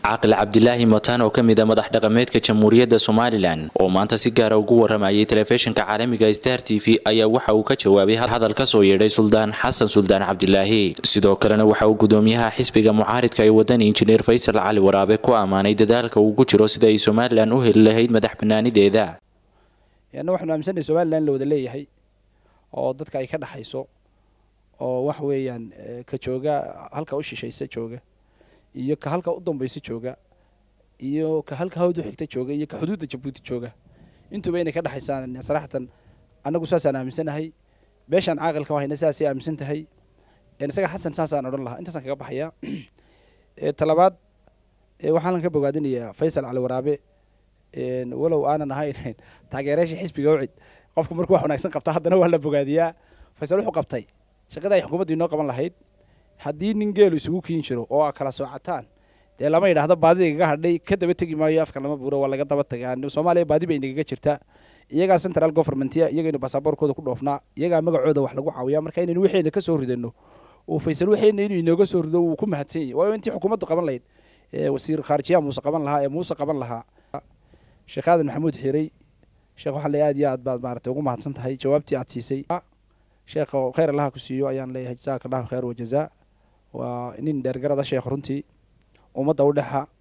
caaqil cabdilaahi motaan oo ka mid a madax dhaqameedka jamhuuriyadda somalilan oo maanta si gaara ugu waramayay telefishinka caalamiga star t v ayaa waxa uu ka jawaabay hadal ka soo yeedhay suldaan xasan suldaan cabdilaahi sidoo kalena waxa uu gudoomiyaha xisbiga mucaaridka ee waddan injineer faysal cali waraabe ku ammaanay dadaalka uu ku jiro sida ay somalilan u heli lahayd madax banaanideeda anna waxaanu aaminsannahay somalilan la wada leeyahay oo dadka ay ka dhexayso oo wax weeyaan ka jooga halka u shishaysa jooga iyo ka halka u dambaysa jooga iyo ka halka hawd u xigta jooga iyo ka xuduudda jabuuti jooga intuba inay ka dhexaysaan saraxatan annagu saasaan aaminsanahay beeshaan caaqilka wahayna sidaasay aaminsan tahay isaga xasan saasaan odhan lahaa intaasaan kaga baxayaa talabaad waxaan ka bogaadinayaa faysal cali waraabe walow aanan ahayn taageerayaasha xisbiga ucid qofku markuu wax wanaagsan qabta haddana waa la bogaadiyaa faysal wuxuu qabtay shaqada ay xukuumaddu inoo qaban lahayd haddii nin geelu isugu kiin jiro oo a kala soocataan dee lama yidhaahdo baadida igaga hadhay ka daba tegi maayo afka lama buuro waa laga daba tagaa soomaaliya baadi bay inagaga jirtaa iyagaa central governmentya iyagaynu basaboorkooda ku dhoofnaa iyagaa magacooda wax lagu caawiyaa marka inaynu waxeena ka soo ridano oo faysal waxeena inuu inooga soo rido wuu ku mahadsan yahay waayo intii xukuumaddu qaban lahayd wasiir khaarijiyaha muuse qaban lahaa ee muuse qaban lahaa sheekh aadan maxamuud xiray sheekh waxaan leeyahay aad iyo aad baad maaragtay ugu mahadsan tahay jawaabtii aad siisay sheekh khayr allaha ku siiyo ayaan leeyahay jazaaka allahu khayr wajazaa waa nin dheergarada sheekh runtii ummadda u dhexa